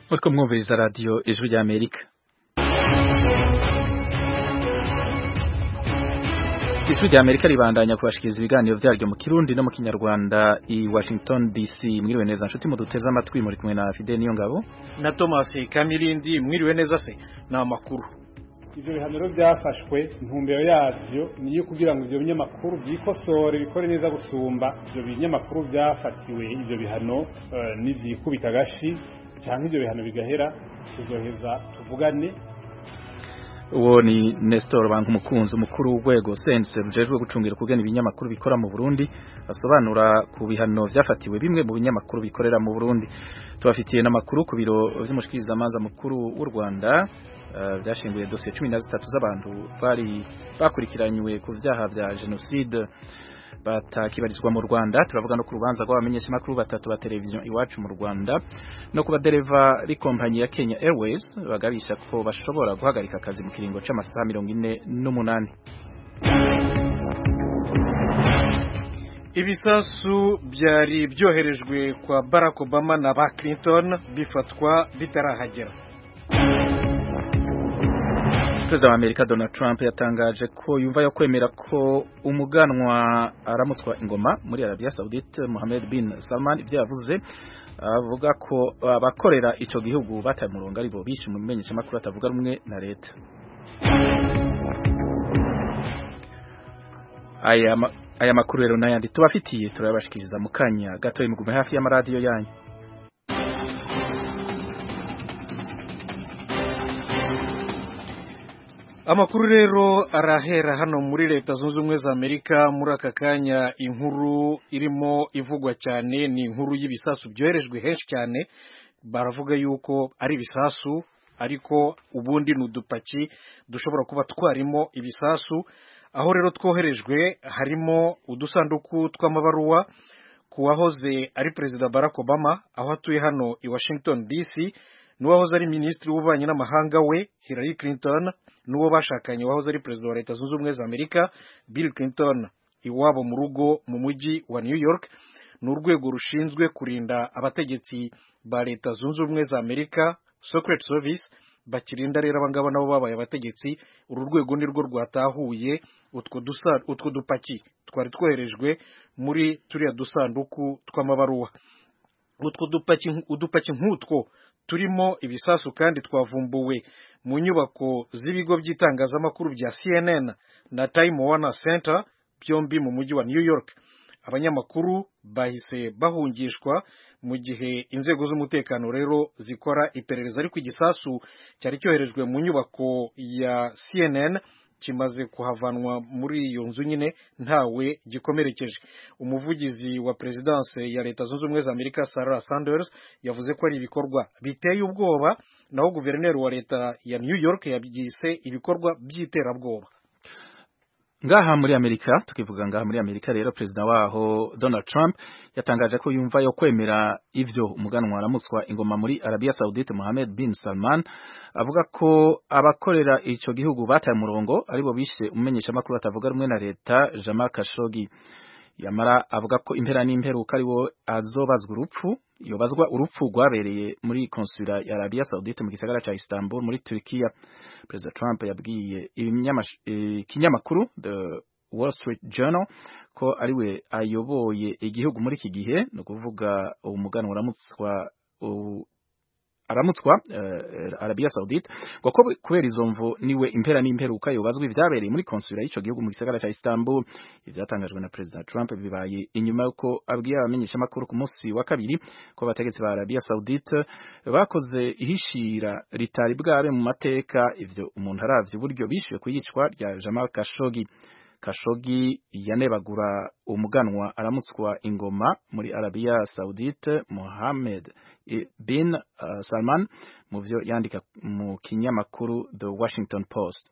muriko mwumviriza radiyo ijwi rya amerika ijwi rya amerika ribandanya kubashikiriza ibiganiro vyaryo mu kirundi no mu kinyarwanda i washington dc mwiriwe neza nshuti muduteze amatwi muri kumwe na fide niyo ngabo na thomas kamirindi mwiriwe neza se ni amakuru ivyo bihaniro byafashwe intumbero yavyo niyo kugira ngo ivyo binyamakuru byikosore bikore neza gusumba ivyo binyamakuru byafatiwe ivyo bihano uh, n'ivyikubita agashi canke ivyo bihano bigahera tuzoheza tuvugane uwo ni Nestor Bankumukunzi umukuru w'urwego sense rujejwe gucungira kugena ibinyamakuru bikora mu Burundi asobanura ku bihano vyafatiwe bimwe mu binyamakuru bikorera mu Burundi tubafitiye n'amakuru ku biro vy'umushikiriza amanza mukuru w'u Rwanda byashinguye uh, dosiye cumi na zitatu z'abantu bari bakurikiranywe ku vyaha vya genocide batakibarizwa mu Rwanda turavuga no ku rubanza rw'abamenyeshamakuru batatu ba televiziyo iwacu mu Rwanda no ku badereva b'ikompanyi ya Kenya Airways bagabisha ko bashobora guhagarika akazi mu kiringo c'amasaha mirongo ine n'umunani ibisasu byari byoherejwe kwa Barack Obama na ba Clinton bifatwa bitarahagera Perezida wa Amerika Donald Trump yatangaje ko yumva yo kwemera ko umuganwa aramutswa ingoma muri Arabia Saudite Mohammed bin Salman ibyo yavuze avuga ko abakorera ico gihugu bataye murongo ari bo bishe mu menyesha makuru atavuga rumwe na leta aya aya makuru rero n'ayandi tubafitiye turabashikiriza mu kanya gato imugume hafi y'amaradiyo yanyu amakuru rero arahera hano muri leta zunze ubumwe za amerika muri aka kanya inkuru irimo ivugwa cyane ni inkuru y'ibisasu byoherejwe henshi cyane baravuga yuko ari ibisasu ariko ubundi ni udupaki dushobora kuba twarimo ibisasu aho rero twoherejwe harimo udusanduku tw'amabaruwa ku wahoze ari perezida barack obama aho atuye hano i washington dc n'uwahoze ari minisitiri w'ububanyi n'amahanga we hillary clinton n'uwo bashakanye wahoze ari perezida wa leta zunze ubumwe za amerika bill clinton iwabo mu rugo mu mujyi wa new york ni urwego rushinzwe kurinda abategetsi ba leta zunze ubumwe za amerika secret service bakirinda rero abangaba nabo babaye abategetsi uru rwego nirwo rwatahuye utwo dupaki twari twoherejwe muri turiya dusanduku tw'amabaruwa utwo dupaki nk'utwo turimo ibisasu kandi twavumbuwe mu nyubako z'ibigo by'itangazamakuru bya CNN na Time Warner Center byombi mu mujyi wa New York abanyamakuru bahise bahungishwa mu gihe inzego z'umutekano rero zikora iperereza ariko igisasu cyari cyoherejwe mu nyubako ya CNN kimaze kuhavanwa muri iyo nzu nyine ntawe gikomerekeje umuvugizi wa perezidanse ya leta zunze ubumwe za amerika sarah sanders yavuze ko ari ibikorwa biteye ubwoba naho guverineri wa leta ya new york yabyise ibikorwa by'iterabwoba ngaha muri Amerika tukivuga ngaha muri Amerika rero perezida waho Donald Trump yatangaje ko yumva yo kwemera ivyo umuganwa aramutswa ingoma muri Arabia Saudite Mohammed bin Salman avuga ko abakorera ico gihugu bataye murongo aribo bishe umenyesha makuru atavuga rumwe na leta Jamal Khashoggi yamara avuga ko impera n'imperuka ariwo azobazwa urupfu yobazwa urupfu rwabereye muri konsula ya Arabia Saudite mu gisagara ca Istanbul muri Turkiya Perezida Trump yabwiye ikinyamakuru The Wall Street Journal ko ariwe ayoboye igihugu muri iki gihe no kuvuga umuganwa uramutswa aramutswa uh, Arabia Saudite ngo ko kubera izo mvu niwe impera n'imperuka yobazwa ivyabereye muri konsula y'ico gihugu mu gisagara ca Istanbul ivyatangajwe na President Trump bibaye inyuma yuko abwiye abamenyesha makuru ku munsi wa kabiri ko abategetsi ba Arabia Saudite bakoze ihishira ritari bwabe mu mateka ivyo umuntu aravye uburyo bishyuye kuyicwa rya Jamal Khashoggi Khashoggi yanebagura umuganwa aramutswa ingoma muri Arabia Saudite Mohammed bin uh, Salman mu vyo yandika mu kinyamakuru The Washington Post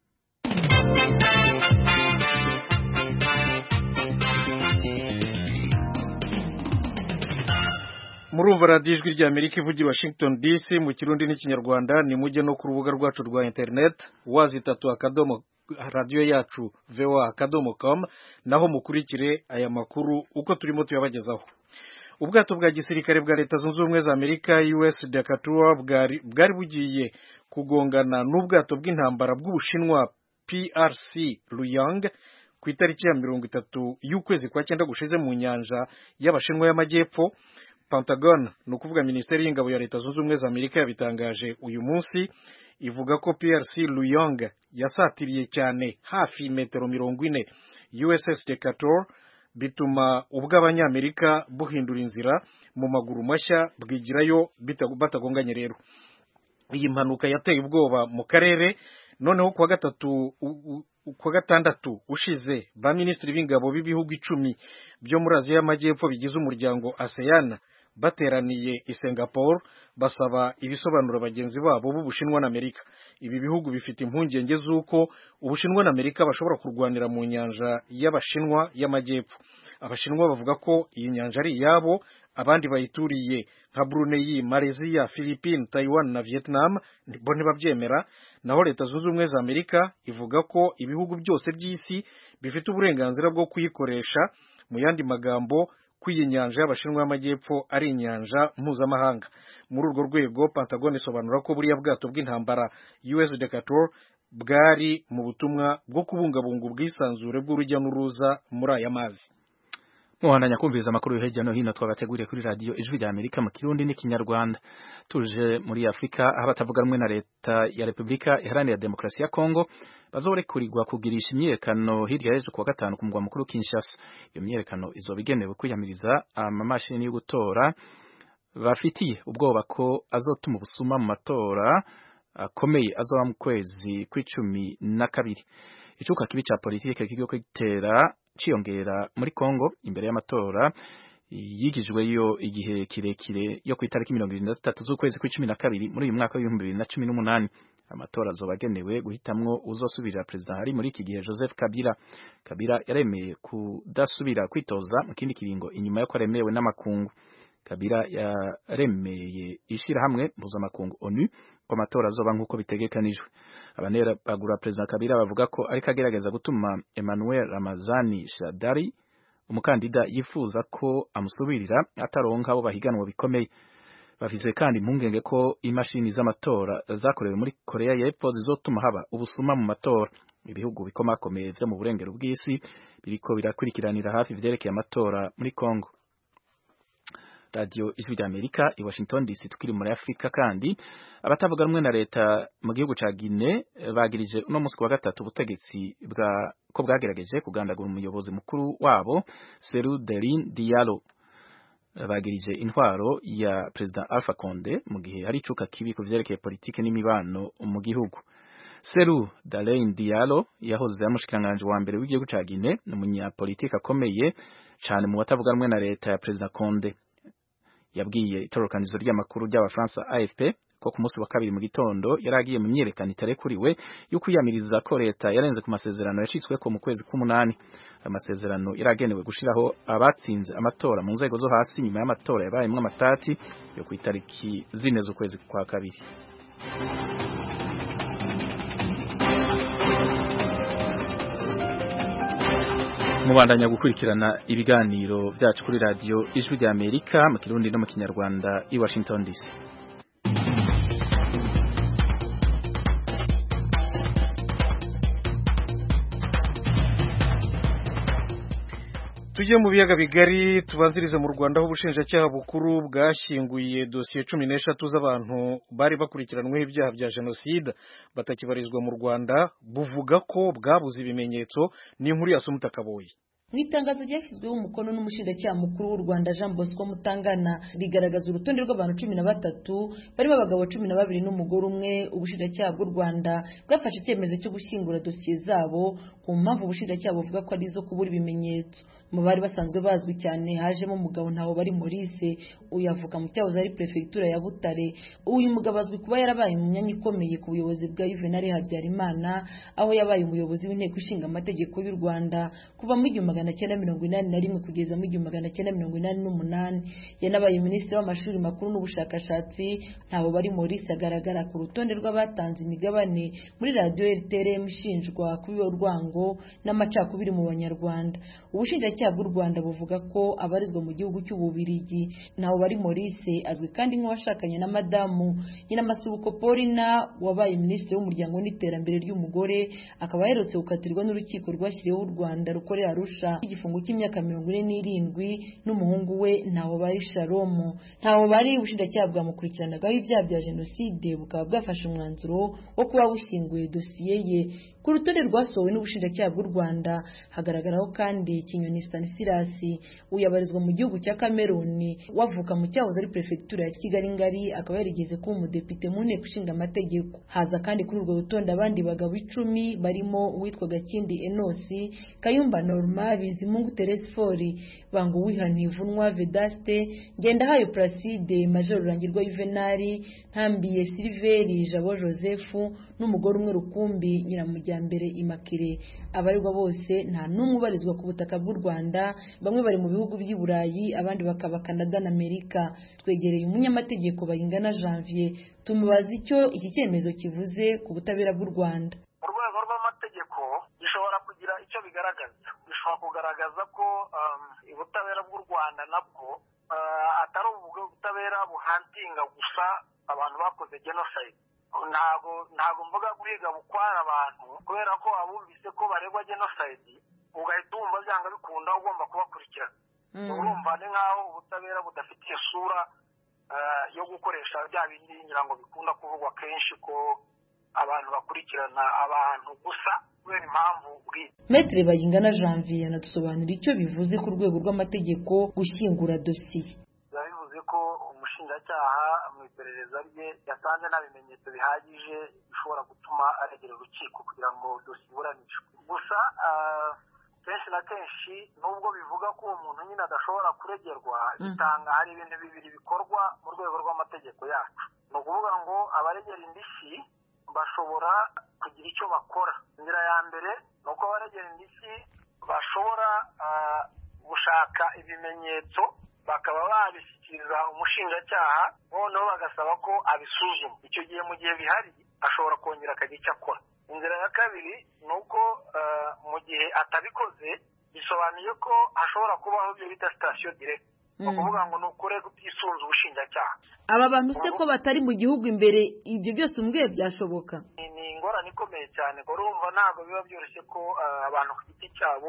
murumva radiyo ijwi rya amerika ivugira washington dc mu kirundi n'ikinyarwanda ni mujye no ku rubuga rwacu rwa internet wazi itatu akadomo radiyo yacu voa akadomo com naho mukurikire aya makuru uko turimo tuyabagezaho ubwato bwa gisirikare bwa leta zunze ubumwe za amerika us decatur bwari bwari bugiye kugongana n'ubwato bw'intambara bw'ubushinwa prc luyang ku itariki ya mirongo itatu y'ukwezi kwa cyenda gushize mu nyanja y'abashinwa y'amajyepfo pentagon ni ukuvuga minisiteri y'ingabo ya leta zunze ubumwe za amerika yabitangaje uyu munsi ivuga ko prc luyong yasatiriye cyane hafi metero mirongo ine uss decatur bituma ubw'abanyamerika buhindura inzira mu maguru mashya bwigirayo batagonganye rero iyi mpanuka yateye ubwoba mu karere noneho kuwa gatatu kuwa gatandatu ushize ba minisitiri b'ingabo b'ibihugu icumi byo muri aziya y'amajyepfo bigize umuryango asean bateraniye i singapore basaba ibisobanuro bagenzi babo b'ubushinwa na amerika ibi bihugu bifite impungenge z'uko ubushinwa na amerika bashobora kurwanira mu nyanja y'abashinwa y'amajyepfo abashinwa bavuga ko iyi nyanja ari iyabo abandi bayituriye nka Brunei, Malaysia, Philippines, Taiwan na Vietnam bo ntibabyemera naho leta zunze ubumwe za Amerika ivuga ko ibihugu byose by'isi bifite uburenganzira bwo kuyikoresha mu yandi magambo ko iyi nyanja y'abashinwa y'amajyepfo ari inyanja mpuzamahanga muri urwo rwego Pentagon isobanura ko buriya bwato bw'intambara US Decatur bwari mu butumwa bwo kubungabunga ubwisanzure bw'urujya n'uruza muri aya mazi muhandanya kumviriza amakuru yo hirya no hino twabateguriye kuri radiyo ijwi rya amerika mu kirundi n'ikinyarwanda tuje muri afurika aho abatavuga rumwe na leta ya repubulika iharanira demokarasi ya kongo bazorekurirwa kugirisha imyiyerekano hirya y'ejo kuwa gatanu ku mugwa mukuru kinshasa iyo myiyerekano izoba igenewe kwiyamiriza amamashini yo gutora bafitiye ubwoba ko azotuma ubusuma mu matora akomeye azoba mu kwezi kw'icumi na kabiri icuka kibi ca politike kigiye gitera ciyongera muri Kongo imbere y'amatora yigijweyo igihe kirekire yo ku itariki mirongo irindwi na zitatu z'ukwezi kw'icumi na kabiri muri uyu mwaka w'ibihumbi bibiri na cumi n'umunani amatora azoba agenewe guhitamwo uzosubirira perezida hari muri iki gihe Joseph Kabila Kabila yaremeye kudasubira kwitoza mu kindi kiringo inyuma yo ko aremewe n'amakungu Kabila yaremeye ishirahamwe mpuzamakungu ONU ko amatora azoba nk'uko bitegekanijwe abanera bagura perezida Kabila bavuga ko ariko agerageza gutuma Emmanuel Ramazani Shadari umukandida yifuza ko amusubirira ataronka abo bahiganwa bikomeye bafise kandi impungenge ko imashini z'amatora zakorewe muri Korea y'Epfo zizotuma haba ubusuma mu matora ibihugu bikomakomeye vyo mu burengero bw'isi biriko birakurikiranira hafi ivyerekeye amatora muri Kongo radio ijwi rya Amerika i Washington DC tukiri muri Afrika kandi abatavuga rumwe na leta mu gihugu ca Guinea bagirije uno musi wa gatatu ubutegetsi bwa ko bwagerageje kugandagura umuyobozi mukuru wabo Seru Derin Diallo bagirije intwaro ya President Alpha Conde mu gihe hari icuka kibi ku vyerekeye politike n'imibano mu gihugu Seru Dalein Diallo yahoze amushikiranganje wa mbere w'igihugu ca Guinea ni umunyapolitike akomeye cane mu batavuga rumwe na leta ya President Conde yabwiye itororokanizo ry'amakuru ry'abafaransa AFP ko ku munsi wa kabiri mu gitondo yari agiye mu myerekano itarekuriwe yo kwiyamiriza ko leta yarenze ku masezerano yacitsweko mu kwezi k'umunani ayo masezerano yari agenewe gushiraho abatsinze amatora mu nzego zo hasi nyuma y'amatora yabayemwo amatati yo ku itariki zine z'ukwezi kwa kabiri mubandanya gukurikirana ibiganiro byacu kuri radiyo ijwi rya amerika mu kirundi no mu kinyarwanda i washington dc tujye mu biyaga bigari tubanzirize mu rwanda aho ubushinjacyaha bukuru bwashyinguye dosiye cumi n'eshatu z'abantu bari bakurikiranweho ibyaha bya jenoside batakibarizwa mu rwanda buvuga ko bwabuze ibimenyetso n'inkuru ya Kaboyi mu itangazo ryashyizweho umukono n'umushinjacyaha mukuru w'u rwanda jean bosco mutangana rigaragaza urutonde rw'abantu cumi na batatu barimo abagabo cumi na babiri n'umugore umwe ubushinjacyaha bw'u rwanda bwafashe icyemezo cyo gushyingura dosiye zabo ku mpamvu ubushinjacyaha buvuga ko ari izo kubura ibimenyetso mu bari basanzwe bazwi cyane hajemo umugabo ntawe bari Maurice uyu avuka mu cyahoze ari perefegitura ya butare uyu mugabo azwi kuba yarabaye mu myanya ikomeye ku buyobozi bwa juvenal habyarimana aho yabaye umuyobozi w'inteko ishinga amategeko y'u rwanda kuva mu igihumbi magana magana cyenda mirongo inani na rimwe kugeza mu igihumbi magana cyenda mirongo inani n'umunani yanabaye minisitiri w'amashuri makuru n'ubushakashatsi ntaho bari Maurice agaragara ku rutonde rw'abatanze imigabane muri radiyo RTRM ishinjwa kubiba urwango n'amacakubiri mu banyarwanda ubushinjacyaha bw'u Rwanda buvuga ko abarizwa mu gihugu cy'ububirigi ntaho bari Maurice azwi kandi nk'uwashakanye na madamu Nyiramasubuko Paulina wabaye minisitiri w'umuryango n'iterambere ry'umugore akaba aherutse gukatirwa n'urukiko rwashyiriweho u Rwanda rukorera Arusha igifungo cy'imyaka mirongo ine n'irindwi n'umuhungu we ntaho bari Sharomu ntaho bari ubushinjacyaha bwamukurikiranagaho ibyaha bya jenoside bukaba bwafashe umwanzuro wo kuba bushyinguye dosiye ye ku rutonde rwasohowe n'ubushinjacyaha bw'u Rwanda hagaragaraho kandi Kinyoni Stanislas uyabarizwa mu gihugu cya Cameroon wavuka mu cyahoze ari perefegitura ya Kigali ngari akaba yarigeze kuba umudepite mu nteko ishinga amategeko haza kandi kuri urwo rutonde abandi bagabo icumi barimo uwitwa Gakindi Enosi Kayumba Norma Bizimungu Therese Fori Bangu Wihanivunwa Vedaste Ngendahayo Placide Major Rurangirwa Juvenali Ntambiye Silveri Jabo Joseph n'umugore umwe rukumbi nyiramujyambere Immaculée abarirwa bose nta n'umwe ubarizwa ku butaka bw'u Rwanda bamwe bari mu bihugu by'i Burayi abandi bakaba Canada na Amerika twegereye umunyamategeko bayingana Janvier tumubaza icyo iki cyemezo kivuze ku butabera bw'u Rwanda mu rwego rw'amategeko gishobora kugira icyo bigaragaza bishobora kugaragaza ko ubutabera bw'u Rwanda nabwo atari ubutabera buhantinga gusa abantu bakoze genocide ntabwo ntabwo mvuga guhiga bukwara abantu kubera ko abumvise ko baregwa genocide ugahita wumva byanga bikunda ugomba kubakurikirana urumva ni nk'aho ubutabera budafite isura yo gukoresha bya bindi ngira ngo bikunda kuvugwa kenshi ko abantu bakurikirana abantu gusa kubera impamvu bwite Maître Bayingana Janvier anadusobanurira icyo bivuze ku rwego rw'amategeko gushyingura dosiye biba bivuze ko umushinjacyaha mu iperereza rye yasanze nta bimenyetso bihagije bishobora gutuma aregera urukiko kugira ngo dosiye iburanishwe gusa kenshi na kenshi nubwo bivuga ko uwo muntu nyine adashobora kuregerwa bitanga hari ibintu bibiri bikorwa mu rwego rw'amategeko yacu ni ukuvuga ngo abaregera indishyi bashobora kugira icyo bakora inzira ya mbere ni uko abaregera indishyi bashobora gushaka ibimenyetso bakaba babishyikiriza umushinjacyaha noneho bagasaba ko abisuzuma icyo gihe mu gihe bihari ashobora kongera akagira icyo akora inzira ya kabiri ni uko mu gihe atabikoze bisobanuye ko hashobora kubaho ibyo bita sitasiyo direkiti ni ukuvuga ngo ni ukure utisunze ubushinjacyaha aba bantu se ko batari mu gihugu imbere ibyo byose umbwiye byashoboka ni ingorane ikomeye cyane ko urumva ntabwo biba byoroshye ko abantu ku giti cyabo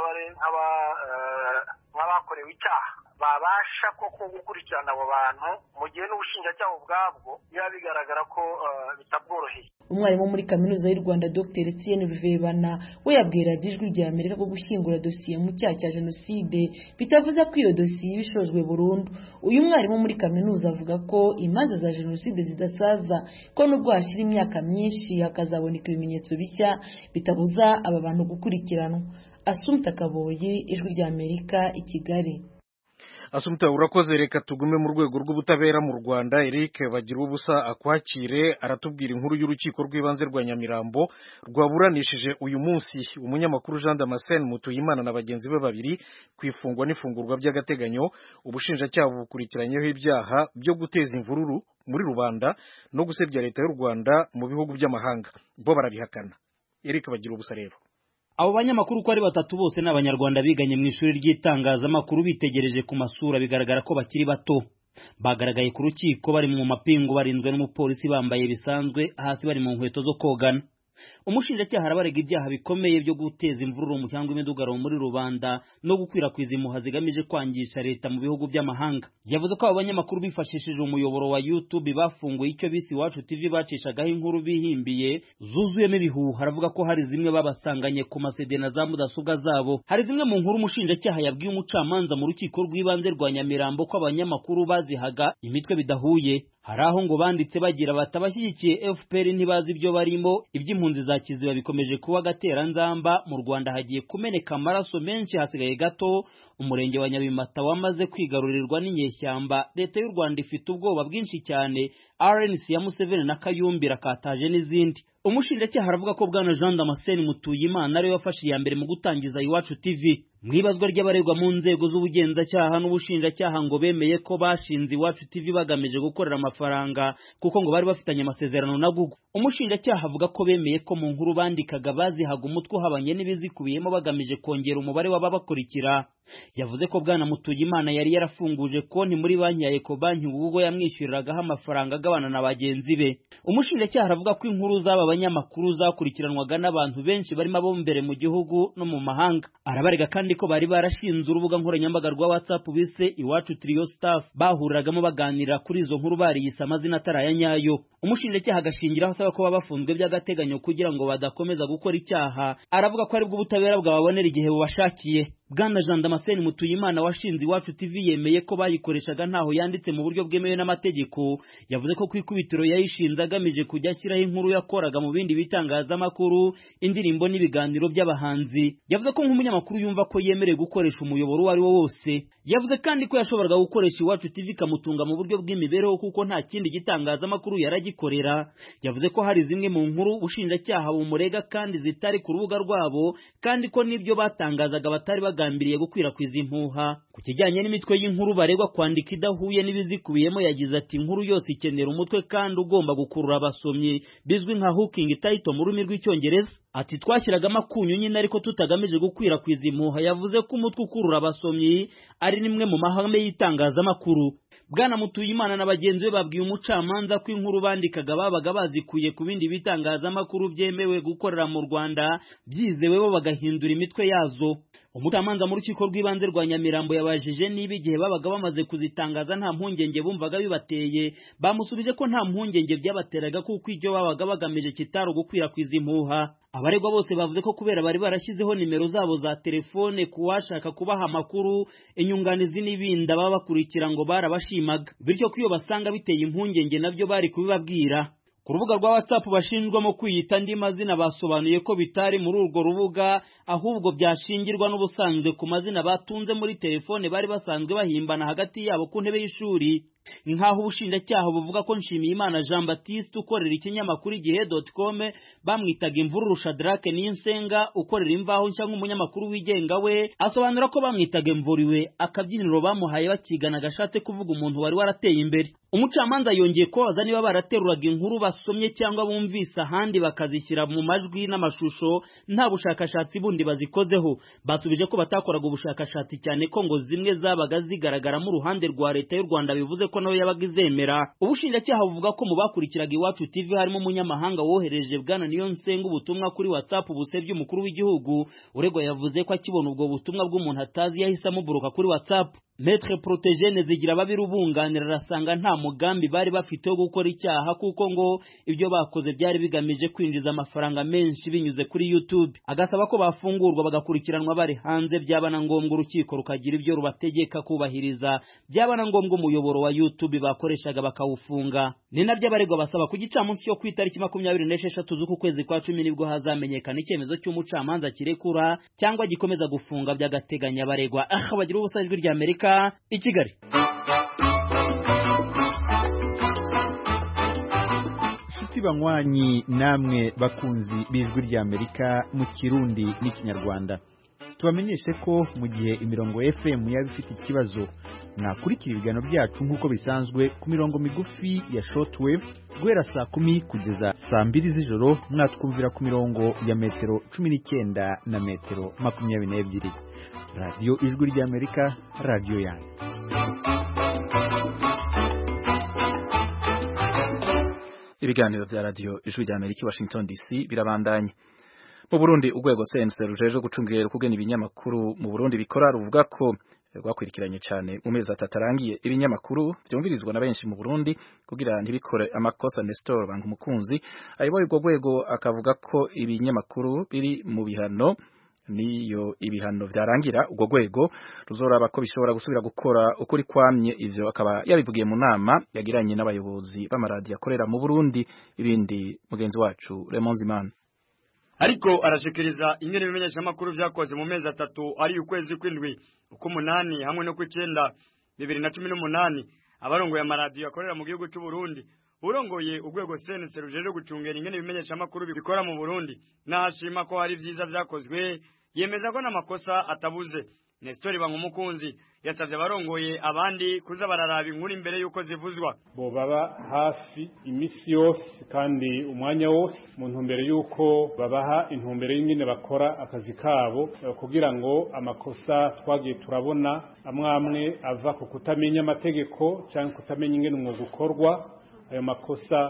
nk'abakorewe icyaha babasha koko gukurikirana abo bantu mu gihe n'ubushinjacyaha ubwabwo biba bigaragara ko bitabworoheye umwarimu muri kaminuza y'u rwanda dr etienne ruvebana we yabwira ijwi rya amerika ko gushyingura dosiye mu cyaha cya jenoside bitavuze ko iyo dosiye iba ishojwe burundu uyu mwarimu muri kaminuza avuga ko imanza za jenoside zidasaza ko nubwo hashira imyaka myinshi hakazaboneka ibimenyetso bishya bitabuza aba bantu gukurikiranwa asumta kaboyi ijwi rya amerika i kigali asumta urakoze reka tugume mu rwego rw'ubutabera mu rwanda eric bagira ubusa akwakire aratubwira inkuru y'urukiko rw'ibanze rwa nyamirambo rwaburanishije uyu munsi umunyamakuru jean damascene mutuyimana na bagenzi be babiri ku ifungwa n'ifungurwa by'agateganyo ubushinjacyaha bukurikiranyeho ibyaha byo guteza imvururu muri rubanda no gusebya leta y'u rwanda mu bihugu by'amahanga bo barabihakana eric bagira ubusa rero abo banyamakuru uko ari batatu bose ni abanyarwanda biganye mu ishuri ry'itangazamakuru bitegereje ku masura bigaragara ko bakiri bato bagaragaye ku rukiko bari mu mapingu barinzwe n'umupolisi bambaye bisanzwe hasi bari mu nkweto zo kogana umushinjacyaha arabarega ibyaha bikomeye byo guteza imvururu cyangwa imidugararo muri rubanda no gukwirakwiza impuha zigamije kwangisha leta mu bihugu by'amahanga yavuze ko abo banyamakuru bifashishije umuyoboro wa youtube bafunguye icyo bise iwacu tv bacishagaho inkuru bihimbiye zuzuyemo ibihuha aravuga ko hari zimwe babasanganye ku masede na za mudasobwa zabo hari zimwe mu nkuru umushinjacyaha yabwiye umucamanza mu rukiko rw'ibanze rwa nyamirambo ko abanyamakuru bazihaga imitwe bidahuye hari aho ngo banditse bagira bati abashyigikiye fpr ntibazi ibyo barimo iby'impunzi za kiziba bikomeje kuba agateranzamba mu rwanda hagiye kumeneka amaraso menshi hasigaye gato umurenge wa nyabimata wamaze kwigarurirwa n'inyeshyamba leta y'u rwanda ifite ubwoba bwinshi cyane rnc ya museveni na kayumbi rakataje n'izindi umushinjacyaha aravuga ko bwana jean damascene mutuyimana ariwe wafashe iya mbere mu gutangiza iwacu tv mu ibazwa ry'abaregwa mu nzego z'ubugenzacyaha n'ubushinjacyaha ngo bemeye ko bashinze iwacu tv bagamije gukorera amafaranga kuko ngo bari bafitanye amasezerano na google umushinjacyaha avuga ko bemeye ko mu nkuru bandikaga bazihaga umutwe uhabanye n'ibizikubiyemo bagamije kongera umubare w'ababakurikira yavuze ko bwana mutuyimana yari yarafunguje konti muri banki ya ecobanki ubwo yamwishyuriragaho amafaranga agabana na bagenzi be umushinjacyaha aravuga ko inkuru z'aba banyamakuru zakurikiranwaga n'abantu benshi barimo abo mbere mu gihugu no mu mahanga arabarega kandi ko bari barashinze urubuga nkoranyambaga rwa whatsapp bise iwacu trio staff bahuriragamo baganira kuri izo nkuru bariyise amazina atari aya nyayo umushinjacyaha agashingiraho asaba ko baba bafunzwe by'agateganyo kugira ngo badakomeza gukora icyaha aravuga ko aribwo ubutabera bwababonera igihe bubashakiye bwana jean damascene mutuyimana washinze iwacu tv yemeye ko bayikoreshaga ntaho yanditse mu buryo bwemewe n'amategeko yavuze ko ku ikubitiro yayishinze agamije kujya ashyiraho inkuru yakoraga mu bindi bitangazamakuru indirimbo n'ibiganiro by'abahanzi yavuze ko nk'umunyamakuru yumva ko yemerewe gukoresha umuyoboro uwo ari wo wose yavuze kandi ko yashoboraga gukoresha iwacu tv ikamutunga mu buryo bw'imibereho kuko nta kindi gitangazamakuru yaragikorera yavuze ko hari zimwe mu nkuru ubushinjacyaha bumurega kandi zitari ku rubuga rwabo kandi ko n'ibyo batangazaga batari bagambiriye gukwirakwiza impuha ku kijyanye n'imitwe y'inkuru baregwa kwandika idahuye n'ibizikubiyemo yagize ati inkuru yose ikenera umutwe kandi ugomba gukurura abasomyi bizwi nka hooking title mu rurimi rw'icyongereza ati twashyiragamo akunyu nyine ariko tutagamije gukwirakwiza impuha yavuze ko umutwe ukurura abasomyi ari nimwe mu mahame y'itangazamakuru bwana mutuyimana na bagenzi be babwiye umucamanza ko inkuru bandikaga babaga bazikuye ku bindi bitangazamakuru byemewe gukorera mu rwanda byizewe bo bagahindura imitwe yazo umucamanza mu rukiko rw'ibanze rwa nyamirambo yabajije niba igihe babaga bamaze kuzitangaza nta mpungenge bumvaga bibateye bamusubije ko nta mpungenge byabateraga kuko ibyo babaga bagamije kitari ugukwirakwiza impuha abaregwa bose bavuze ko kubera bari barashyizeho nimero zabo za telefone ku washaka kubaha amakuru inyunganizi n'ibindi ababa bakurikira ngo barabashimaga bityo ko iyo basanga biteye impungenge nabyo bari kubibabwira ku rubuga rwa whatsapp bashinjwamo kwiyita andi mazina basobanuye ko bitari muri urwo rubuga ahubwo byashingirwa n'ubusanzwe ku mazina batunze muri telefone bari basanzwe bahimbana hagati yabo ku ntebe y'ishuri nk'aho ubushinjacyaha buvuga ko nshimiyimana jean baptiste ukorera ikinyamakuru igihe com bamwitaga imvururu shadrake niyonsenga ukorera imvaho nshya nk'umunyamakuru wigenga we asobanura ko bamwitaga imvuriwe akabyiniro bamuhaye bakigana gashatse kuvuga umuntu wari warateye imbere umucamanza yongeye kubabaza niba barateruraga inkuru basomye cyangwa bumvise ahandi bakazishyira mu majwi n'amashusho nta bushakashatsi bundi bazikozeho basubije ko batakoraga ubushakashatsi cyane ko ngo zimwe zabaga zigaragaramo uruhande rwa leta y'u rwanda bivuze ko nawe yabaga izemera ubushinjacyaha buvuga ko mu bakurikiraga iwacu tv harimo umunyamahanga wohereje bwana niyo nsenga ubutumwa kuri whatsapp busebye umukuru w'igihugu uregwa yavuze ko akibona ubwo butumwa bw'umuntu atazi yahise amuburuka kuri whatsapp Maître Protégene zigira babiri ubunganira arasanga nta mugambi bari bafite wo gukora icyaha kuko ngo ibyo bakoze byari bigamije kwinjiza amafaranga menshi binyuze kuri YouTube agasaba ko bafungurwa bagakurikiranwa bari hanze byaba na ngombwa urukiko rukagira ibyo rubategeka kubahiriza byaba na ngombwa umuyoboro wa YouTube bakoreshaga bakawufunga ni nabyo abaregwa basaba ku gicamunsi cyo ku itariki makumyabiri n'esheshatu z'uku kwezi kwa cumi nibwo hazamenyekana icyemezo cy'umucamanza kirekura cyangwa gikomeza gufunga by'agateganyo abaregwa aha bagira ubusa ijwi rya Amerika i Kigali inshuti banywanyi namwe bakunzi b'ijwi rya Amerika mu kirundi n'ikinyarwanda tubamenyeshe ko mu gihe imirongo FM yaba ifite ikibazo mwakurikira ibiganiro byacu nk'uko bisanzwe ku mirongo migufi ya shortwave guhera saa kumi kugeza saa mbiri z'ijoro mwatwumvira ku mirongo ya metero cumi n'icyenda na metero makumyabiri n'ebyiri radiyo ijwi ry'amerika radiyo yanyu ibiganiro bya radiyo ijwi rya amerika i washington dc birabandanye mu burundi urwego cnc rujejwe gucungira kugena ibinyamakuru mu burundi bikora ruvuga ko rwakurikiranye cyane mu mezi atatu arangiye ibinyamakuru byumvirizwa na benshi mu burundi kugira ntibikore amakosa nestor banga umukunzi ayoboye urwo rwego akavuga ko ibinyamakuru biri mu bihano niyo ibihano byarangira urwo rwego ruzoraba ko bishobora gusubira gukora ukuri kwamye ivyo akaba yabivugiye mu nama yagiranye n'abayobozi b'amaradiyo akorera mu Burundi ibindi mugenzi wacu Raymond Zimana ariko arashikiriza ingene ibimenyeshamakuru vyakoze mu mezi atatu ari ukwezi kw'indwi uk'umunani hamwe no kw'icenda bibiri na cumi n'umunani abarongoye amaradiyo akorera mu gihugu c'u Burundi urongoye urwego senese rujeje gucungera ingene ibimenyeshamakuru bikora mu Burundi nahashima ko hari vyiza vyakozwe yemeza ko n'amakosa atabuze Nestor Bankumukunzi yasavye abarongoye abandi kuza bararaba inkuru imbere yuko zivuzwa bo baba hafi imisi yose kandi umwanya wose mu ntumbero y'uko babaha intumbero y'ingene bakora akazi kabo kugira ngo amakosa twagiye turabona amwe amwe ava ku kutamenya amategeko cyangwa kutamenya ingene umwuga ukorwa ayo makosa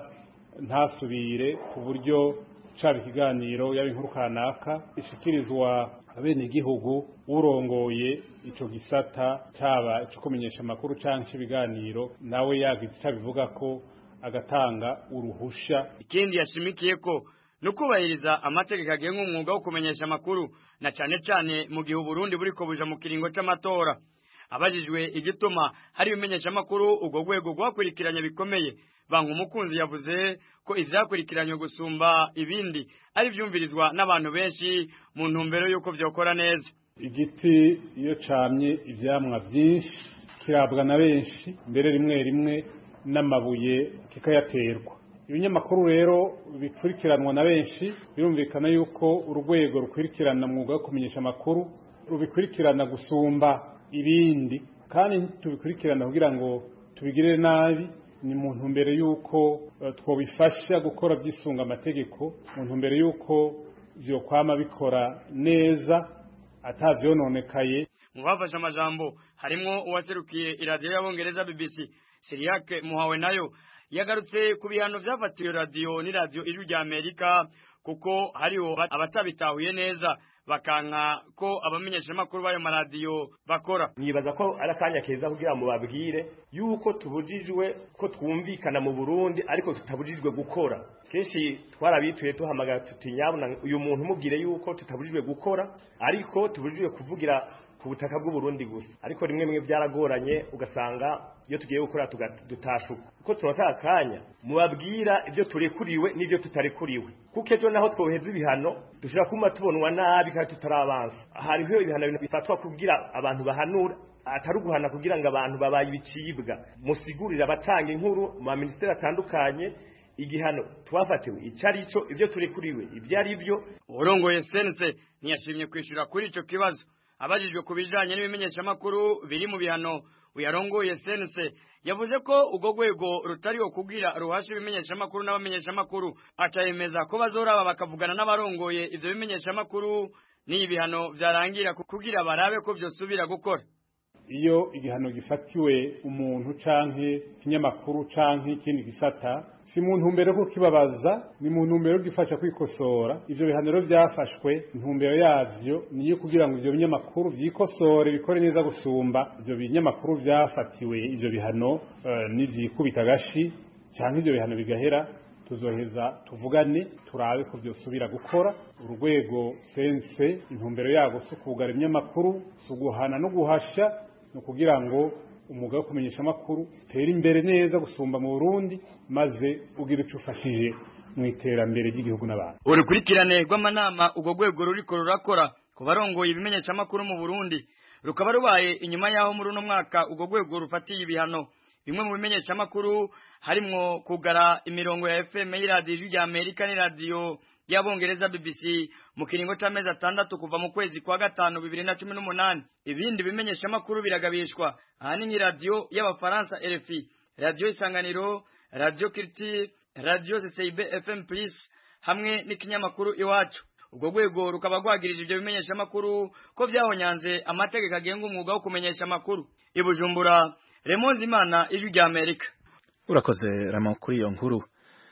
ntasubire ku buryo caba ikiganiro yaba inkuru kanaka ishikirizwa abenegihugu urongoye ico gisata caba ico kumenyesha amakuru canke ibiganiro nawe yagize ico abivuga ko agatanga uruhusha ikindi yashimikiye ko no kubahiriza amategeko agenga umwuga wo kumenyesha amakuru na cane cane mu gihe Burundi buriko buja mu kiringo c'amatora abajijwe igituma hari ibimenyesha amakuru ubwo rwego rwakurikiranye bikomeye banka umukunzi yavuze ko ivyakurikiranywe gusumba ibindi ari vyumvirizwa n'abantu benshi mu ntumbero y'uko vyokora neza igiti iyo camye ivyamwa vyinshi kirabwa na benshi mbere rimwe rimwe n'amabuye kikayaterwa ibinyamakuru rero bikurikiranwa na benshi birumvikana yuko urwego rukurikirana mwuga wo kumenyesha amakuru rubikurikirana gusumba ibindi kandi tubikurikirana kugira ngo tubigirire nabi ni mu ntumbero y'uko twobifasha gukora byisunga amategeko mu ntumbero y'uko vyokwama bikora neza atavyononekaye mu bafashe amajambo harimwo uwaserukiye iradiyo y'abongereza BBC Siriake Muhawe nayo yagarutse ku bihano vyafatiwe radiyo n'iradiyo ijwi rya Amerika kuko hariho abatabitahuye neza bakanka ko abamenyeshamakuru b'ayo maradiyo bakora nibaza ko ari akanya keza kugira ngo babwire yuko tubujijwe ko twumvikana mu Burundi ariko tutabujijwe gukora kenshi twarabituye tuhamagara tuti nyabuna uyu muntu umubwire yuko tutabujijwe gukora ariko tubujijwe kuvugira ku butaka bw'u Burundi gusa ariko rimwe rimwe byaragoranye ugasanga iyo tugiye gukora dutashuka uko tunataka akanya mubabwira ibyo turekuriwe n'ibyo tutarekuriwe kuko ejo naho twoheza ibihano dushobora kuma tubonwa nabi kandi tutarabanza hariho ibihano bifatwa kugira abantu bahanura atari uguhana kugira ngo abantu babaye ibicibwa musigurire abatanga inkuru mu maminisiteri atandukanye igihano twafatiwe icyo ari cyo ibyo turekuriwe ibyo ari byo urongoye sense ntiyashimye kwishyura kuri icyo kibazo abajijwe ku bijanye n'ibimenyeshamakuru biri mu bihano uyarongoye sense yavuze ko ubwo rwego rutariho kugira ruhasha ibimenyeshamakuru n'abamenyeshamakuru akayemeza ko bazoraba bakavugana n'abarongoye ivyo bimenyeshamakuru n'iyi bihano vyarangira kugira barabe ko vyosubira gukora iyo igihano gifatiwe umuntu canke ikinyamakuru canke ikindi gisata si mu ntumbero yo kukibabaza ni mu ntumbero yo gifasha kwikosora ivyo bihano rero vyafashwe intumbero yavyo niyo kugira ngo ivyo binyamakuru vyikosore bikore neza gusumba ivyo binyamakuru vyafatiwe ivyo bihano uh, n'ivyikubita agashi canke ivyo bihano bigahera tuzoheza tuvugane turabe ko byosubira gukora urwego sense intumbero yago si ukugara ibinyamakuru si uguhana no guhasha ni ukugira ngo umwuga wo kumenyesha amakuru utere imbere neza gusumba mu Burundi maze ugira icyo ufashije mu iterambere ry'igihugu n'abantu urukurikirane rw'amanama urwo rwego ruriko rurakora ku barongoye ibimenyeshamakuru mu Burundi rukaba rubaye inyuma y'aho muri uno mwaka urwo rwego rufatiye ibihano bimwe mu bimenyeshamakuru harimwo kugara imirongo ya FM y'iradiyo rya Amerika n'iradiyo y'abongereza BBC mu kiringo c'amezi atandatu kuva mu kwezi kwa gatanu bibiri na cumi n'umunani ibindi bimenyeshamakuru biragabishwa ahanini radiyo y'abafaransa RFI radiyo isanganiro radiyo Culture radiyo CCIB FM Plus hamwe n'ikinyamakuru iwacu ubwo rwego rukaba rwagirije ivyo bimenyeshamakuru ko vyahonyanze amategeko agenga umwuga wo kumenyesha amakuru i Bujumbura Remonzi Imana ijwi rya Amerika urakoze ramo kuri iyo nkuru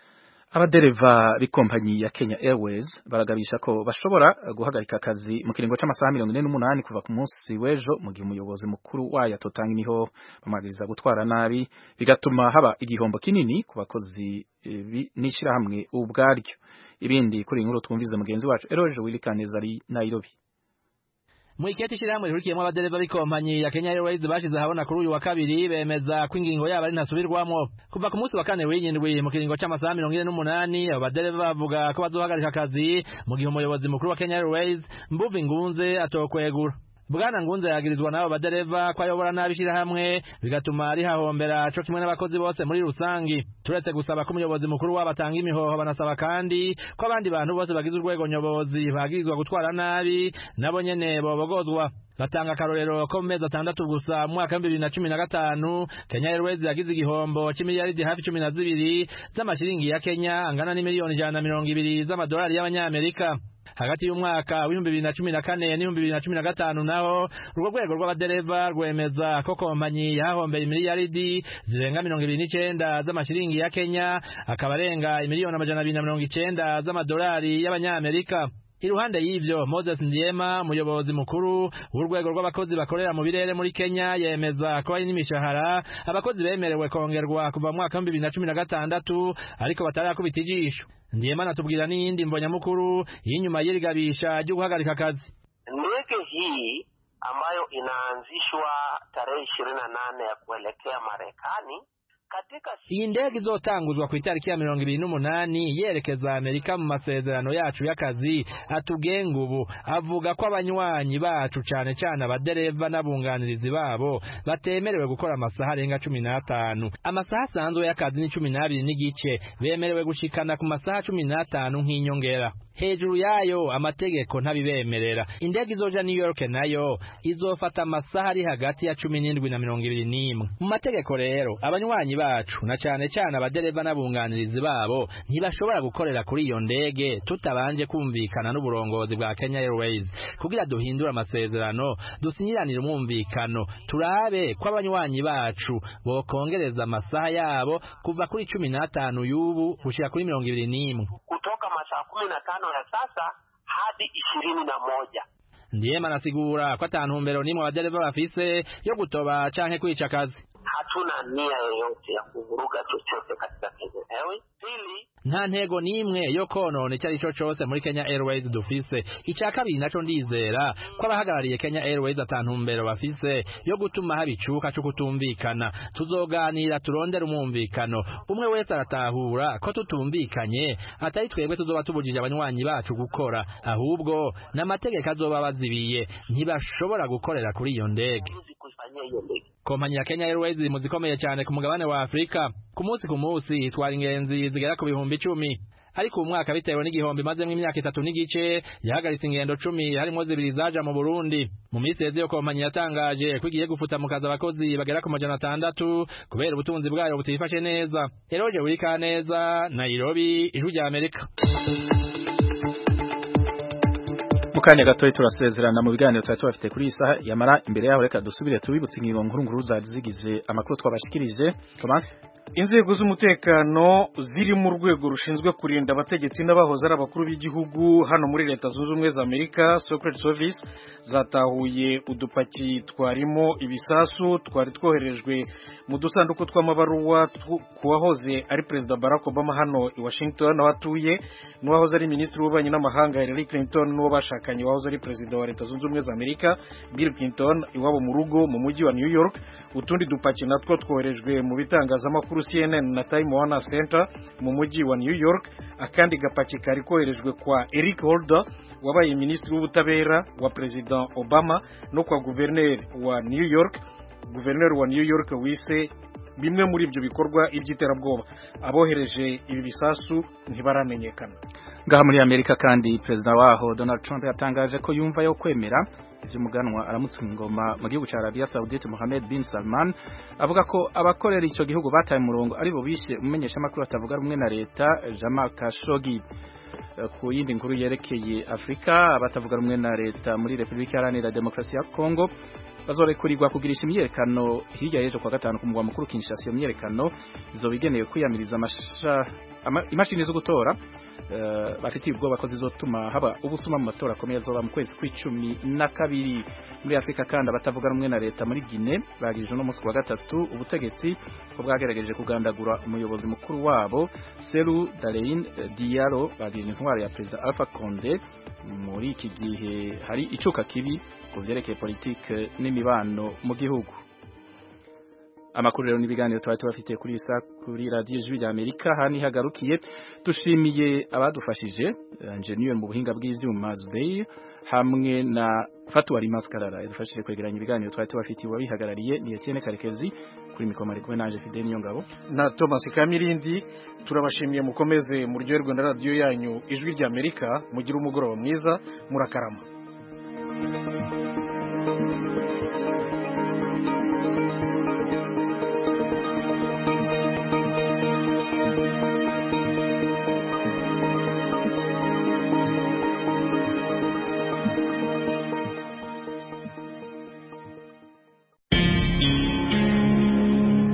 abadereva b'ikompanyi ya Kenya Airways baragabisha ko bashobora guhagarika akazi mu kiringo c'amasaha mirongo ine n'umunani kuva ku munsi w'ejo mu gihe umuyobozi mukuru wayo atotanga imiho bamwagiriza gutwara nabi bigatuma haba igihombo kinini ku bakozi e, n'ishirahamwe ubwaryo ibindi kuri inkuru twumvize mugenzi wacu Eroje Wilikaneza ari Nairobi mu iketi shirahamwe rihurikiyemo abadereva b'ikompanyi ya Kenya Airways bashize ahabona kuri uyu wa kabiri bemeza ko ingingo yabo ari ntasubirwamo kuva ku munsi wa kane w'indwi mu kiringo c'amasaha mirongo ine n'umunani abo badereva bavuga ko bazohagarika akazi mu gihe umuyobozi mukuru wa Kenya Airways Mbuvi Ngunze atokwegura bwana ngunze yagirizwa n'abo badereva ko ayobora nabi ishirahamwe bigatuma rihahombera co kimwe n'abakozi bose muri rusangi turetse gusaba ko umuyobozi mukuru wabo atanga imihoho banasaba kandi ko abandi bantu bose bagize urwego nyobozi bagirizwa gutwara nabi nabo nyene bobogozwa batanga akarorero ko mu mezi atandatu gusa mu mwaka w'ibihumbi bibiri na cumi na gatanu kenya airways yagize igihombo c'imiliyaridi hafi cumi na zibiri z'amashiringi ya kenya angana n'imiliyoni ijana na mirongo ibiri z'amadolari y'abanyamerika hagati y'umwaka w'ibihumbi bibiri na cumi na kane n'ibihumbi bibiri na cumi na gatanu naho urwo rwego rw'abadereva rwemeza ko kompanyi yahombeye imiliyaridi zirenga mirongo ibiri n'icenda z'amashiringi ya kenya akaba arenga imiliyoni amajana abiri na mirongo icenda z'amadolari y'abanyamerika iruhande y'ivyo Moses Ndiema umuyobozi mukuru w'urwego rw'abakozi bakorera mu birere muri Kenya yemeza ko hari n'imishahara abakozi bemerewe kongerwa kuva mu mwaka wa 2016 ariko batarakubita ijisho Ndiema anatubwira n'iyindi mbonyamukuru y'inyuma y'irigabisha ryo guhagarika akazi ndege hii ambayo inaanzishwa tarehe ishirini na nane ya kuelekea Marekani iyi ndege izotanguzwa ku itariki ya mirongo ibiri n'umunani yerekeza amerika mu masezerano yacu y'akazi atugenga ubu avuga ko abanywanyi bacu cane cane abadereva n'abunganirizi babo batemerewe gukora amasaha arenga cumi n'atanu amasaha asanzwe y'akazi ni cumi n'abiri n'igice bemerewe gushikana ku masaha cumi n'atanu nk'inyongera hejuru yayo amategeko ntabibemerera indege izoja New York nayo izofata amasaha ari hagati ya cumi n'indwi na mirongo ibiri n'imwe mu mategeko rero abanywanyi bacu na cane cane abadereva n'abunganirizi babo ntibashobora gukorera kuri iyo ndege tutabanje kumvikana n'uburongozi bwa Kenya Airways kugira duhindure amasezerano dusinyiranire umwumvikano turabe ko abanywanyi bacu bokongereza amasaha yabo kuva kuri cumi n'atanu y'ubu gushika kuri mirongo ibiri n'imwe kutoka masaa kumi na tano ya sasa hadi ishirini na moja Ndiema anasigura ko atantumbero n'imwe abadereva bafise yo gutoba canke kwica akazi hatuna nia yoyote ya kuvuruga chochote katika Kenya Airways. Pili, nta ntego n'imwe yo konona icyo ari cyo cyose muri Kenya Airways dufise icya kabiri naco ndizera ko abahagarariye Kenya Airways atantumbero bafise yo gutuma haba icuka cyo kutumvikana tuzoganira turondera umwumvikano umwe wese aratahura ko tutumvikanye atari twebwe tuzoba tubujije abanywanyi bacu gukora ahubwo n'amategeko azoba bazibiye ntibashobora gukorera kuri iyo ndege kuifanyia hiyo ndege kompanyi ya Kenya Airways iri mu zikomeye cyane ku mugabane wa Afrika ku munsi ku munsi itwara ingenzi zigera ku bihumbi icumi ariko uyu mwaka bitewe n'igihombo imazemo imyaka itatu n'igice yahagaritse ingendo cumi harimo zibiri zaja mu Burundi mu minsi yeze iyo kompanyi yatangaje ko igiye gufuta mu kazi abakozi bagera ku majana atandatu kubera ubutunzi bwayo butifashe neza Eroje Urikaneza Nairobi ijwi rya Amerika mukanya gatoyi turasezerana mu biganiro twari tubafite kuri iyi saha yamara imbere yaho reka dusubire tubibutse ingingo nkuru nkuru zari zigize amakuru twabashikirije Thomas inzego z'umutekano ziri mu rwego rushinzwe kurinda abategetsi n'abahoze ari abakuru b'igihugu hano muri leta zunze ubumwe za amerika secret service zatahuye udupaki twarimo ibisasu twari twoherejwe mu dusanduku tw'amabaruwa ku wahoze ari perezida barack obama hano i washington aho atuye n'uwahoze ari minisitiri w'ububanyi n'amahanga hillary clinton n'uwo bashakanye wahoze ari perezida wa leta zunze ubumwe za amerika bill clinton iwabo mu rugo mu mujyi wa new york utundi dupaki natwo twoherejwe mu bitangazamakuru CNN na Time Warner Center mu mujyi wa New York akandi gapaki kari koherejwe kwa Eric Holder wabaye minisitiri w'ubutabera wa President Obama no kwa guverineri wa New York guverineri wa New York wise bimwe muri ibyo bikorwa iby'iterabwoba abohereje ibi bisasu ntibaramenyekana ngaha muri Amerika kandi perezida waho Donald Trump yatangaje ko yumva yo kwemera ivy'umuganwa aramutse ingoma mu gihugu ca Arabia Saudite Mohammed bin Salman avuga ko abakorera ico gihugu bataye umurongo ari bo bishe umumenyesha makuru atavuga rumwe na leta Jamal Khashoggi ku yindi nkuru yerekeye Afrika abatavuga rumwe na leta muri Republika Iharanira Demokarasi ya Kongo bazorekurirwa kugirisha imyerekano hirya y'ejo kwa gatanu ku mugwa mukuru Kinshasa iyo myerekano izobigenewe kwiyamiriza imashini zo gutora uh, bafitiye ubwoba ko zizotuma haba ubusuma mu matora akomeye azoba mu kwezi kw'icumi na kabiri muri Afrika kandi abatavuga rumwe na leta muri Guinea bagirije no musi wa gatatu ubutegetsi ko bwagerageje kugandagura umuyobozi mukuru wabo Seru Dalein Diallo bagirije intwaro ya Perezida Alpha Conde muri iki gihe hari icuka kibi ku vyerekeye politike n'imibano mu gihugu amakuru rero n'ibiganiro twari tubafitiye kuri isa kuri radio Ijwi rya Amerika hani hagarukiye dushimiye abadufashije engineer mu buhinga bw'ivyuma Zubey hamwe na Fatwa Maskarara yadufashije kwegeranya ibiganiro twari tubafitiye wabihagarariye ni Etienne Karekezi kuri mikoma ari kumwe nanje Fidel Niyongabo na Thomas Kamirindi turabashimiye mukomeze muryoherwe na radio yanyu ijwi rya Amerika mugira umugoroba mwiza murakarama